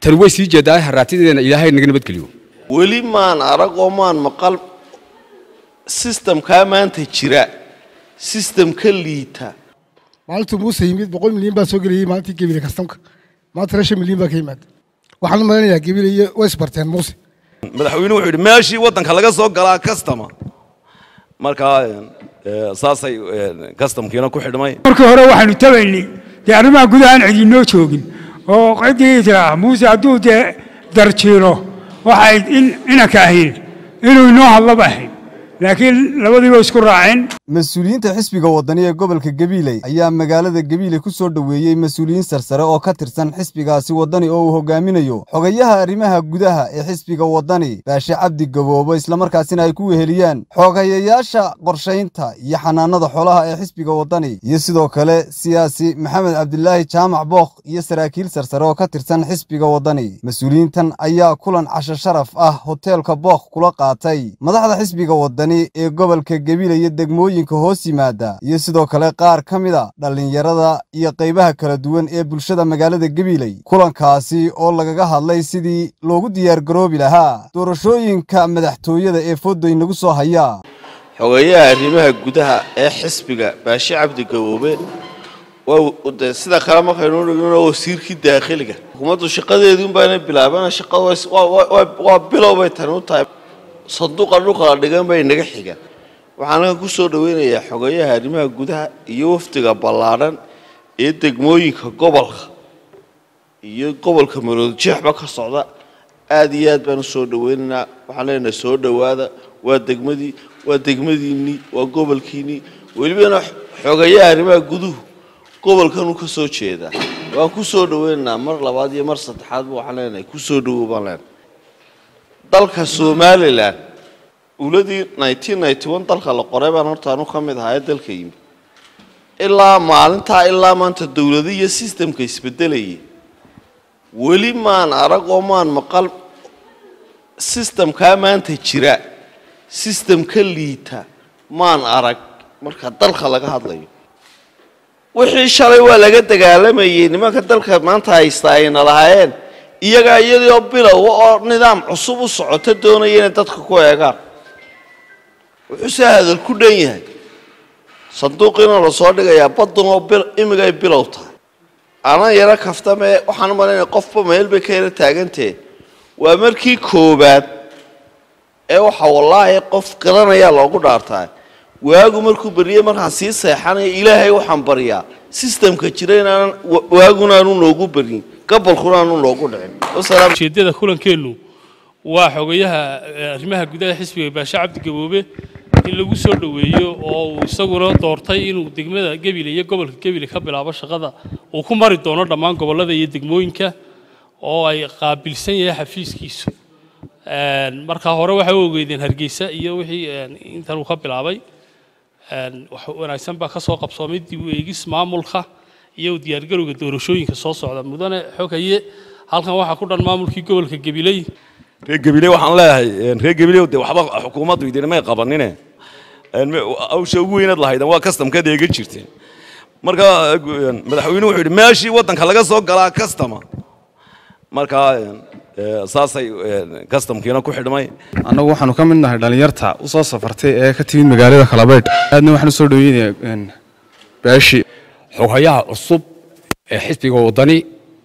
tan way sii jeedaa haraatideena ilaahay naga nabadgeliyo weli maan arag oo maan maqal sistamkaa maanta jira sistam ka liita maalintuu muuse yimid boqol milyan baa soo gelayay maalintii gebile kastamka maanta reshan milyan baa ka yimaada waxaan u malaynayaa gebile iyo way isbarteen muuse madaxweynuhu wuxuu yidhi meeshii waddanka laga soo galaa kastama markaa saasay kastamkiina ku xidhmay markii hore waxaanu tabaynay dee arrimaha gudahaan cidinoo joogin oo ciddii tiraa muuse hadduu dee darjiiro waxay in inanka ahayn inuu inoo hadlaba ahayn laakiin labadiiba isku raaceen mas-uuliyiinta xisbiga waddani ee gobolka gabiiley ayaa magaalada gabiiley ku soo dhoweeyey mas-uuliyiin sarsare oo ka tirsan xisbigaasi waddani oo uu hogaaminayo xogayaha arrimaha gudaha ee xisbiga waddani baashe cabdi gaboobo islamarkaasina ay ku weheliyaan xogayayaasha qorshaynta iyo xanaanada xoolaha ee xisbiga waddani iyo sidoo kale siyaasi maxamed cabdilaahi jaamac bookh iyo saraakiil sarsare oo ka tirsan xisbiga waddani mas-uuliyiintan ayaa kulan casho sharaf ah hoteelka bookh kula qaatay madaxda xisbiga waddani ee gobolka gabiile iyo degmooyinka hoos yimaada iyo sidoo kale qaar ka mida dhallinyarada iyo qaybaha kala duwan ee bulshada magaalada gabiiley kulankaasi oo lagaga hadlay sidii loogu diyaargaroobi lahaa doorashooyinka madaxtooyada ee foodoy nagu soo haya xogeeyaha arrimaha gudaha ee xisbiga baashe cabdi gaboobe waa sida kale markaynu dhigno wasiirkii daakhiliga xukuumaddu shaqadeedii unbaana bilaabana shaqada waa bilow bay tani u tahay sanduuqa dhulka la dhigan bay naga xigaan waxaan ku soo dhaweynayaa xogeeyaha arrimaha gudaha iyo wafdiga ballaadhan ee degmooyinka gobolka iyo gobolka maroodjeexba ka socda aad iyo aad baan u soo dhaweynaynaa waxaan leenahay soo dhowaada waa degmadii waa degmadiinnii waa gobolkiinnii welibana xogeeyaha arrimaha guduhu gobolkanuu ka soo jeedaa waan ku soo dhaweynaynaa mar labaad iyo mar saddexaadba waxaan leenahay ku soo dhawow baan leenahay dalka somalilan uladii dalka la qoray baan horta anu ka mid ahaa ee dalka yimid ilaa maalintaa ilaa maanta dowlada iyo sistamka isbedelayay weli maan arag oo maan maqal sistamkaa maanta jira sistam ka liita maan arag marka dalka laga hadlayo wixii shalay waa laga dagaalamayay nimanka dalka maanta haysta ayna lahaayeen iyagaa iyadoo bilowa oo nidaam cusub u socota doonaya inay dadka ku eegaan wuxuuse hadal ku dhan yahay sanduuqiina lasoo dhigayaa baddan oo imigay bilow tahay ana yaro kaftamee waxaan u malaynaya qofba meel bay ka yaro taagantahe waa markii koowaad ee waxa wallaahi qof garanayaa loogu dhaartaa waagu markuu beriyey markaan sii seexanaya ilaahay waxaan baryaa sistamka jira inaanan waaguna aanu noogu barin gobolkuna aanu noogu dhicin ujeeddada kulankeennu waa xogayaha arrimaha gudaha xisbiga baashe cabdi gaboobe in lagu soo dhoweeyo oo uu isaguna doortay inuu degmada gebile iyo gobolka gebile ka bilaabo shaqada uu ku mari doono dhammaan gobollada iyo degmooyinka oo ay qaabilsan yahay xafiiskiisu markaa hore waxay u ogeydeen hargeysa iyo wixii intan uu ka bilaabay wax wanaagsan baa ka soo qabsoomay dib u eegis maamulka iyo diyaargarowga doorashooyinka soo socda mudane xogaye halkan waxaa ku dhan maamulkii gobolka gabiley reer gabiley waxaan leeyahay reer gabiley de waxba xukuumaddu idinmay qabanine awsha ugu weynaad lahaydan waa kastamkaad eegan jirteen marka madaxweynuhu wuxuu yidhi meeshii waddanka laga soo galaa kastama markaa saasay kastamkiina ku xidhmay annagu waxaanu ka mid nahay dhallinyarta u soo safartay ee ka timid magaalada kalabaydh aadna waxaan u soo dhoweynayaa baashi xogayaha cusub ee xisbiga waddani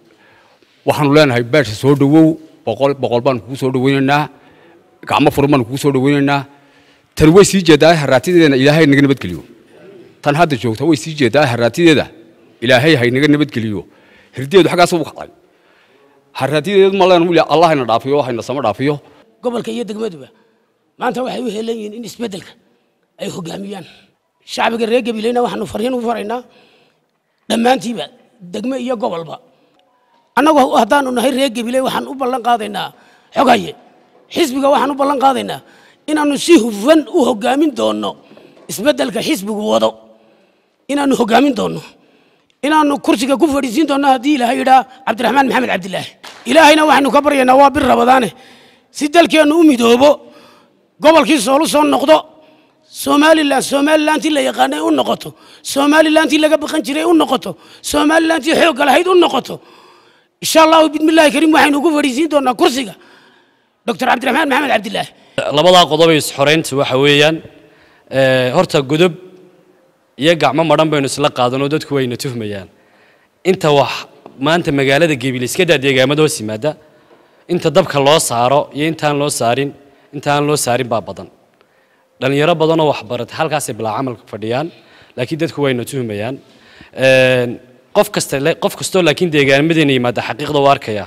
waxaanu leenahay beesha soo dhowow boqol boqol baanu kugu soo dhoweynaynaa gacmo furan baanu kugu soo dhoweynaynaa tan way sii jeedaa haraatideena ilaahay naga nabadgeliyo tan hadda joogta way sii jeedaa haraatideeda ilaahay hay naga nabadgeliyo hirdeedu xaggaas u kacday haraatideedu ma leen wili allah ina dhaafiyo waxayna sama dhaafiyo gobolka iyo degmaduba maanta waxay u helan yihiin in isbeddelka ay hogaamiyaan shacbiga reer gabileyna waxaanu fariin u faraynaa dhammaantiiba degme iyo gobolba annagu haddaanu nahay reer gabiley waxaan u ballan qaadaynaa xogaye xisbiga waxaan u ballan qaadaynaa inaannu si hufan u hogaamin doonno isbeddelka xisbigu wado inaannu hogaamin doonno inaannu kursiga ku fadhiisiin doonno haddii ilaahay yidhaa cabdiraxmaan maxamed cabdilaahi ilaahayna waxaynu ka baryaynaa waa bir rabadaane si dalkeennu u midoobo gobolkii soolu soo noqdo somalilan somalilantii la yaqaanay u noqoto somalilantii laga baqan jiray u noqoto somalilantii xoogga lahayd u noqoto insha allahu bismillaahi kariim waxaynu ugu fadhiisiin doonaa kursiga doctor cabdiraxmaan maxamed cabdilaahi labadaa qodob ee isxoreynta waxa weeyaan ee, horta godob iyo gacmo madhan baynu isla qaadanoo dadku wayna tuhmayaan inta wax maanta magaalada gebil iska daa deegaamada hoos yimaada inta dabka loo saaro iyo intaan loo saarin inta aan loo saarin baa badan dhalinyaro badanoo waxbarata halkaasay bilaa camalka fadhiyaan laakiin dadku wayna tuhmayaan Een, qof kasta qof kastoo laakiin deegaamadeena yimaada xaqiiqda u arkaya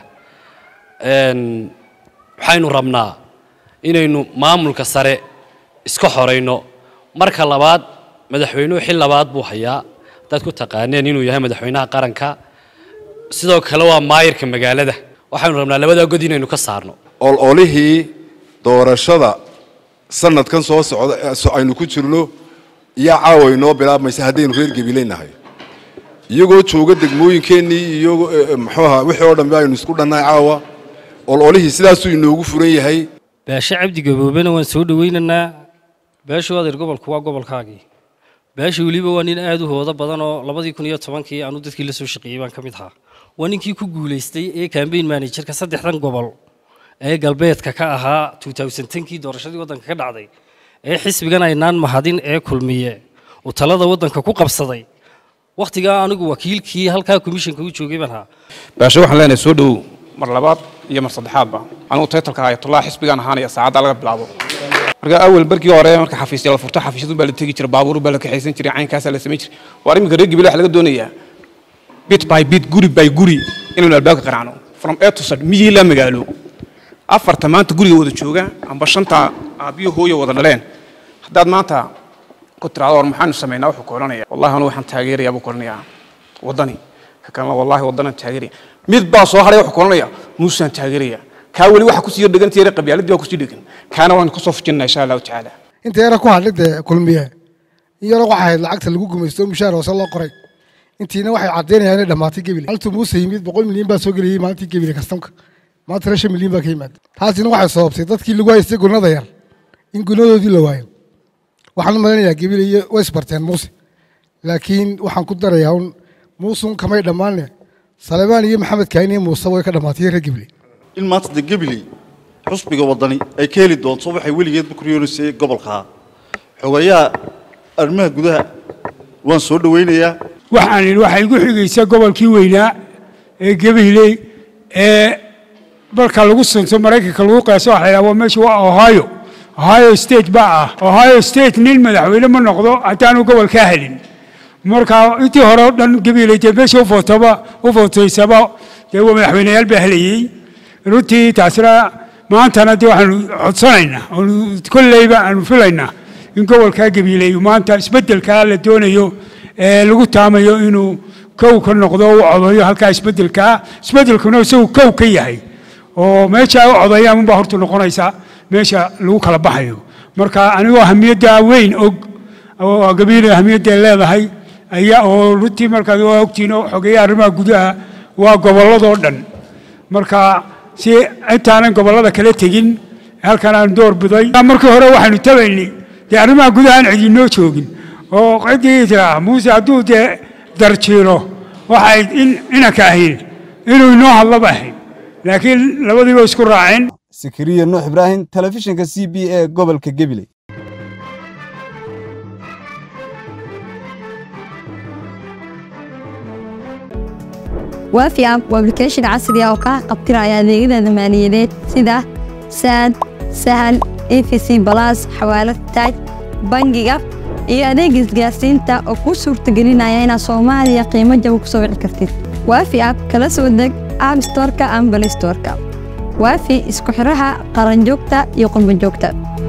Een, waxaynu rabnaa inaynu maamulka sare iska xorayno marka labaad madaxweynuhu xil labaad buu hayaa haddaad ku taqaaneen inuu yahay madaxweynaha qaranka sidoo kale waa maayirka magaalada waxaynu rabnaa labadaa god inaynu ka saarno ololihii doorashada sanadkan soo socda ee so- aynu ku jirno iyo caawa inoo bilaabmaysa haddaynu reer gabiley nahay iyagoo jooga degmooyinkeennii iyo eh, muxuu ahaa wixii oo dhanbe aynu isku dhannahay caawa ololihii sidaasuu inoogu furan yahay baashe cabdi gaboobena waan soo dhowaynaynaa baashu adeer gobolku waa gobolkaagii baasha weliba waa nin aad u hoodo badan oo labadii kun iyo tobankii aanu dadkii la soo shaqeeyey baan ka mid ahaa waa ninkii ku guulaystay ee kambeyn managerka saddexdan gobol ee galbeedka ka ahaa 2010kii doorashadii waddanka ka dhacday ee xisbigan aynaan mahadin ee kulmiye uu talada waddanka ku qabsaday wakhtigaa anigu wakiilkii halkaa komishanka u joogay baan ahaa baashe waxaan leenahay soo dhowow mar labaad iyo mar saddexaadba anigu taytalka ayatullah xisbigaan ahaanaya saacadda laga bilaabo marka awal barkii hore marka xafiisya la furto xafiisyadu baa la tegi jiray baabuur baa la kaxaysan jiray caynkaasaa la samayn jiray waa iminka reer gabiley waxa laga doonayaa bit by bit guri by guri inaynu albaabka qaraacno from a to z miyii la magaalo afarta maanta guriga wada jooga amba shanta aabbiyo hooyo wada dhaleen haddaad maanta ku tiraado war maxaanu samaynaa wuxuu ku odhanaya wallahi anu waxaan taageerayaa buu ku odhanayaa waddani ka kalena wallahi waddanaan taageeraya mid baa soo hadhay wuxuu ku odhanaya muusaan taageeraya kaa weli waxa kusii dhegan tiire qabyaaladii baa kusii dhegan kaana waan kasoo fujinaa insha allahu tacaala inta yara ku hadhay dee kulmiye in yara waxa ahayd lacagta lagu gumaysto mushaar hoose loo qoray intiina waxay caddaynayaan inay dhammaatay gebile haltuu muuse yimid boqol milyan baa soo gelayay maalintii gebile kastamka maanta reer shan milyan baa ka yimaada taasina waxay sababtay dadkii lagu haystay gunada yar in gunadoodii la waayo waxaan u malinayaa gebile iyo way isbarteen muuse laakiin waxaan ku darayaa un muusun kamay dhammaanne salemaan iyo maxamed kaani iyo muuse way ka dhammaatay reer gebile in maanta de gabiley xusbiga waddani ay ka heli doonto waxay weligeedba ku riyoonaysay gobolkaa xogayaha arrimaha gudaha waan soo dhowaynayaa waxaan idhi waxaa igu xigaysa gobolkii weynaa ee gabiley ee marka lagu sunto maraykanka lagu qeeso waxa la yidhaha waa meesha waa ohio ohio state baa ah ohio state nin madaxweyne ma noqdo haddaanu gobolkaa helin marka intii hore oo dhan gabiley dee meesha u footaba u footaysaba dee waa madaxweyneyaal baa helayey runtii taasina maantana dee waxaanu codsanaynaa oonu kolleyba aanu filaynaa in gobolkaa gabiley maanta isbeddelkaa la doonayo ee lagu taamayo inuu kow ka noqdo u codayo halkaa isbeddelkaa isbeddelkuna isagu kow ka yahay oo meesha ay u codayaan unbaa horta noqonaysa meesha lagu kala baxayo marka anigoo ahamiyadda weyn og oo gabiilay ahamiyadda leedahay ayaa oo runtii markaad waa ogtihiin oo xogeeya arrimaha gudaha waa gobolladoo dhan marka si intaanan gobollada kala tegin halkan aan door biday markii hore waxaanu tabaynay dee arrimaha gudaha aan cidinoo joogin oo ciddii tiraa muuse hadduu dee darjiiro waxay in inanka ahayn inuu inoo hadlaba ahayn laakiin labadiiba isku raaceen sikiriya nuux ibraahim telefishinka c b a gobolka gabiley waafi app waa application casri ah oo kaa qabtiraya adeegyada maaliyadeed sida saad sahal efc balas xawaalad taaj bangiga iyo adeeg isgaarsiinta oo kuu suurtagelinaya inaad soomaaliya qiimo jaba ku soo wici kartid waafi app kala soo deg app storeka ama balistoreka waafi isku xiraha qaranjoogta iyo qurbanjoogta